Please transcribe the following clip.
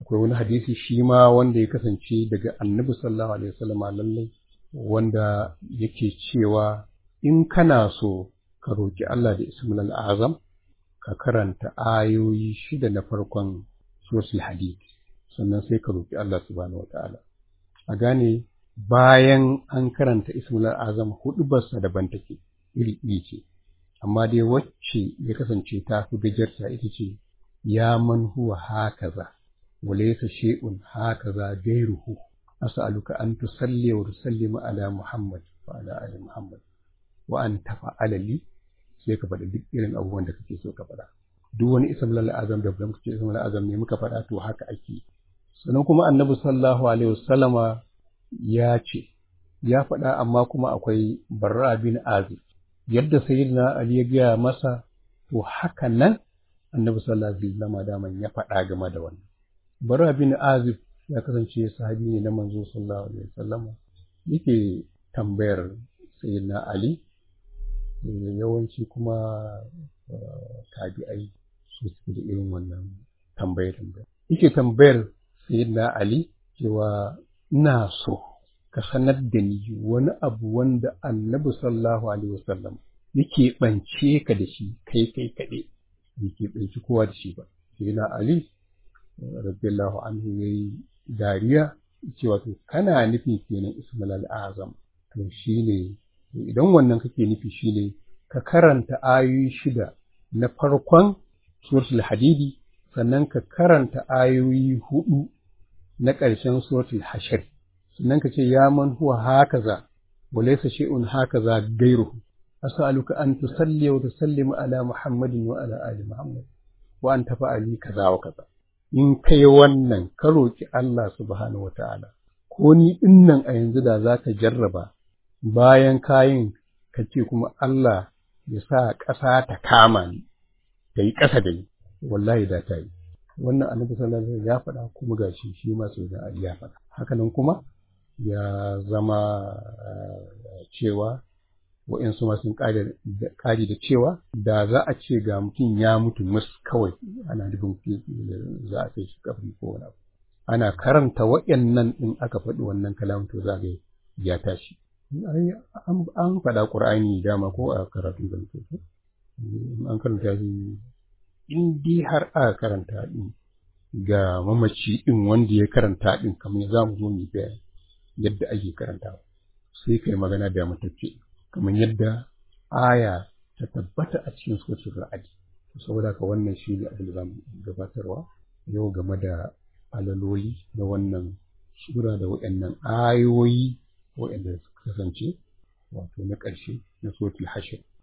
akwai wani hadisi shi ma wanda ya kasance daga annabi sallallahu alaihi wasallama lallai wanda yake cewa in kana so ka roki Allah da ismul azam ka karanta ayoyi shida na farkon suratul hadid sannan sai ka roki Allah subhanahu wataala a gane bayan an karanta ismul azam hudu barsa daban take iri iri ce amma dai wacce ya kasance ta fi gajarta ita ce ya man huwa hakaza وليس شيء هكذا غيره أسألك أن تصلي وتسلم على محمد وعلى آل محمد وأن تفعل لي sai ka faɗi duk irin abubuwan da kake so ka faɗa duk wani ism lal azam da muka ce ism lal azam ne muka faɗa to haka ake sannan kuma annabi sallallahu alaihi wasallama ya ce ya faɗa amma kuma akwai barra bin azib yadda sayyidina ali ya gaya masa to haka nan annabi sallallahu alaihi wasallama daman ya faɗa game da wannan bara bin azib ya kasance sahabi ne na manzo sallallahu alaihi wasallam yake tambayar sayyidina ali yawanci kuma tabi'ai su suke da irin wannan tambayar tambayar yake tambayar sayyidina ali cewa ina so ka sanar da ni wani abu wanda annabi sallallahu alaihi wasallam yake bance ka da shi kai kai kaɗai yake banci kowa da shi ba sayyidina ali radiyallahu anhu yayi dariya cewa to kana nufi kenan ismul azam to shine idan wannan kake nufi shine ka karanta ayoyi shida na farkon suratul hadidi sannan ka karanta ayoyi hudu na ƙarshen suratul hashir sannan ka ce ya man huwa hakaza wa laysa shay'un hakaza gairuhu as'aluka an tusalli wa tusallimu ala muhammadin wa ala ali muhammad wa an tafa'ali kaza wa kaza in kai wannan ka roƙi Allah subhanahu wa ta'ala, ko ni ɗinnan a yanzu da za ka jarraba bayan kayin ka ce kuma Allah ya sa ƙasa ta kama ni, ta yi ƙasa da ni, wallahi da ta yi. Wannan annabi sallallahu alaihi ya faɗa kuma ga shi shi ma sai da Ali ya faɗa. Hakanan kuma ya zama cewa wa'insu ma sun ƙari da cewa da za a ce ga mutum ya mutu mus kawai ana nufin za a kai shi kabri ko wani abu ana karanta waɗannan ɗin aka faɗi wannan kalamun to za ga ya tashi an faɗa ƙur'ani dama ko a karatun da muke an karanta shi in dai har aka karanta ɗin ga mamaci ɗin wanda ya karanta ɗin kamar za mu zo mu bayani yadda ake karantawa sai kai magana da matacce kamar yadda aya ta tabbata a cikin suratul ra'd saboda ka wannan shi ne abin da zamu gabatarwa yau game da alaloli na wannan sura da waɗannan ayoyi waɗanda suka kasance wato na ƙarshe na suratul hashir